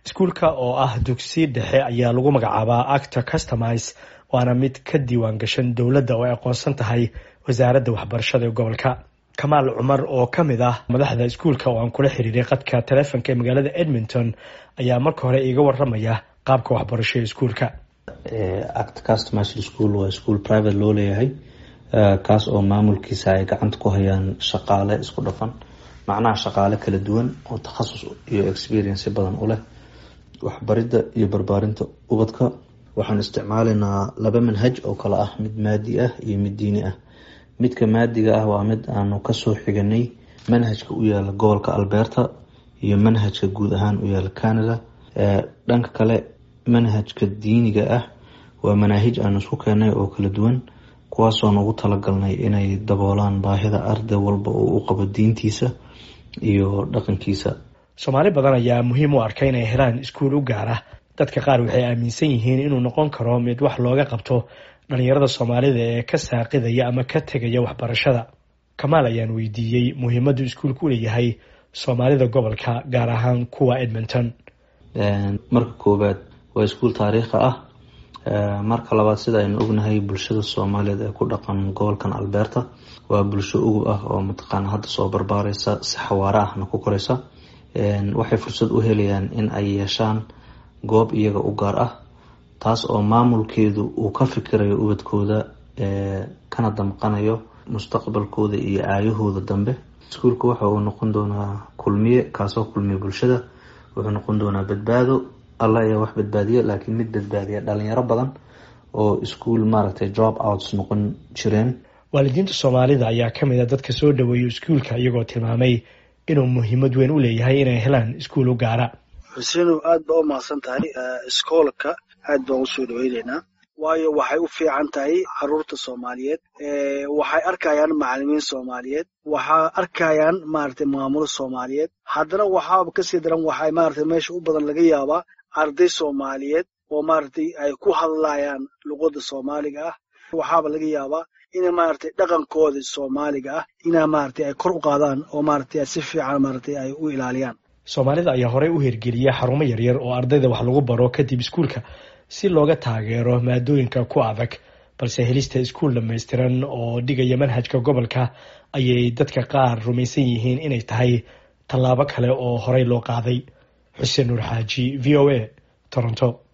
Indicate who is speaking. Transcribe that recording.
Speaker 1: iskuulka oo ah dugsi dhexe ayaa lagu magacaabaa acta customise waana mid ka diiwaan gashan dowladda oo ay aqoonsan tahay wasaaradda waxbarashada ee gobolka kamaal cumar oo ka mid ah madaxda iskuulka oo aan kula xiriiray qadka taleefonka ee magaalada edmonton ayaa marka hore iiga waramaya qaabka waxbarasho ee iskuulka
Speaker 2: act customise school waa school private loo leeyahay kaas oo maamulkiisa ay gacanta ku hayaan shaqaale isku dhafan macnaha shaqaale kala duwan oo takhasus iyo experience badan u leh waxbaridda iyo barbaarinta ubadka waxaan isticmaalaynaa laba manhaj oo kale ah mid maadi ah iyo mid diini ah midka maadiga ah waa mid aanu kasoo xiganay manhajka u yaala gobolka alberta iyo manhajka guud ahaan u yaala canada dhanka kale manhajka diiniga ah waa manaahij aanu isku keenay oo kala duwan kuwaasoo nagu talagalnay inay daboolaan baahida arday walba oo u qabo diintiisa iyo dhaqankiisa
Speaker 1: soomaali badan ayaa muhiim u arka inay helaan iskuul u gaara dadka qaar waxay aaminsan yihiin inuu noqon karo mid wax looga qabto dhalinyarada soomaalida ee ka saaqidaya ama ka tegaya waxbarashada kamaal ayaan weydiiyey muhiimaddu iskuulku u leeyahay soomaalida gobolka gaar ahaan kuwa edmonton
Speaker 2: marka koowaad waa iskuul taariikhi ah marka labaad sida aynu ognahay bulshada soomaaliyeed ee ku dhaqan gobolkan alberta waa bulsho ugub ah oo mataqaana hadda soo barbaareysa si xawaare ahna ku koreysa waxay fursad u helayaan in ay yeeshaan goob iyaga u gaar ah taas oo maamulkeedu uu ka fikirayo ubadkooda kana damqanayo mustaqbalkooda iyo aayahooda dambe iskuulka waxa uu noqon doonaa kulmiye kaasoo kulmiye bulshada wuxuu noqon doonaa badbaado alla ayaa wax badbaadiya laakiin mid badbaadiya dhalinyaro badan oo iskuol maaragtay job outs noqon jireen
Speaker 1: waalidiinta soomaalida ayaa ka mid a dadka soo dhaweeya iskuulka iyagoo tilmaamay inuu muhiimad weyn u leeyahay inay helaan iskuul u gaara
Speaker 3: xusenow aad baa u mahadsan tahay iskoolka aad baan usoo dhaweyneynaa waayo waxay u fiican tahay caruurta soomaaliyeed waxay arkayaan macalimiin soomaaliyeed waxaa arkayaan maaragtay maamulo soomaaliyeed haddana waxaaba kasii daran waxay maaragtay meesha u badan laga yaabaa arday soomaaliyeed oo maaragtay ay ku hadlayaan luqadda soomaaliga ah waxaaba laga yaabaa ina maaragtay dhaqankooda soomaaliga ah inaa maaragtay ay kor u qaadaan oo maaragtay si fiican maaragtay ay u ilaaliyaan
Speaker 1: soomaalida ayaa horey u hirgeliya xarumo yaryar oo ardayda wax lagu baro kadib iskuulka si looga taageero maadooyinka ku adag balse helista iskuul dhamaystiran oo dhigaya manhajka gobolka ayay dadka qaar rumaysan yihiin inay tahay tallaabo kale oo horey loo qaaday xuseen nuur xaaji v o a toronto